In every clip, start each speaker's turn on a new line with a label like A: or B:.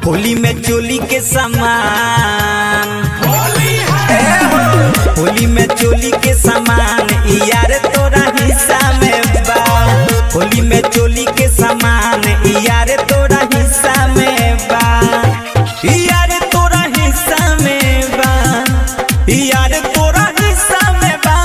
A: होली में चोली के सामान ए हो, होली में चोली के सामान यार तोरा हिस्सा में बा होली में चोली के सामान यार तोरा हिस्सा में बा यार तोरा हिस्सा में बा यार तोरा हिस्सा में बा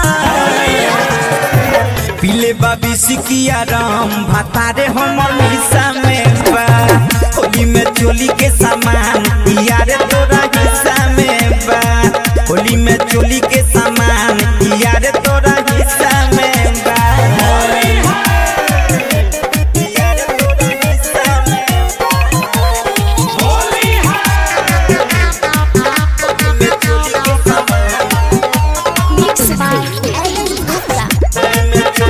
A: पीले बाबी सिकिया राम भातारे हमर हिस्सा में बा होली में चोली के सामान यार तोरा हिस्सा में बा होली में चोली के सामान यार तोरा हिस्सा में बा यार तोरा हिस्सा में बा। होली में चोली के सामान
B: Mixed by Ellen Gupta.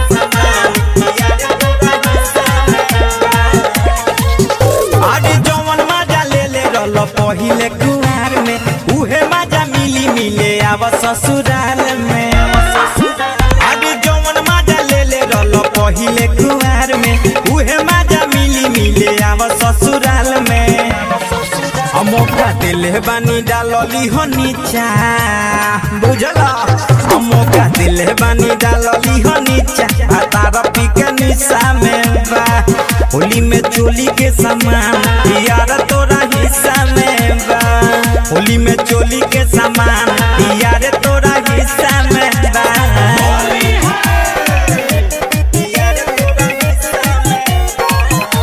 A: अरे जवन मजा ले ले रल पहिले कुआर में उहे मजा मिली मिले आव ससुराल में अरे जवन मजा ले ले रल पहिले कुआर में उहे मजा मिली मिले आव ससुराल में हम मौका दिले बानी डालली हो नीचा बुझला हम मौका दिले बानी डालली हो नीचा आ तारा पी के निशा में बा होली में चोली के सामान यार तोरा हिस्सा में बा होली में चोली के सामान यार तोरा हिस्सा में बा यार तोरा हिस्सा में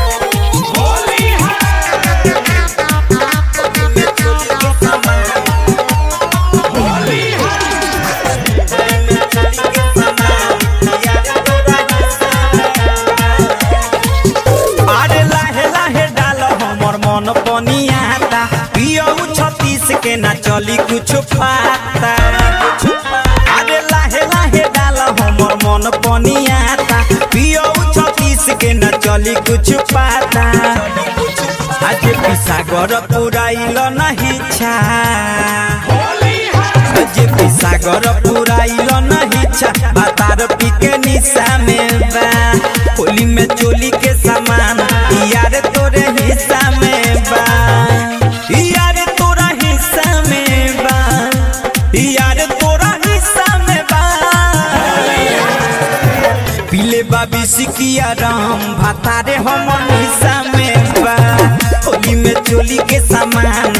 A: अरे लाहे लाहे डाल हमर मन पनियाता पियऊ छत्तीस के ना चली कुछ पाता अरे लाहे लाहे डाल हमर मन पनियाता पियऊ छत्तीस के ना चली कुछ पाता आज पिसागर पुराइल नहीं छा जे पिसागर पुराइल नहीं छा बातार पी के निशा में बा होली में चोली के सामान यार तोरे हिस्सा में बा यार तोरा हिस्सा में बा यार तोरा हिस्सा में बा पीले बाबी सिकिया राम भातारे हमर हिस्सा में बा होली में चोली के सामान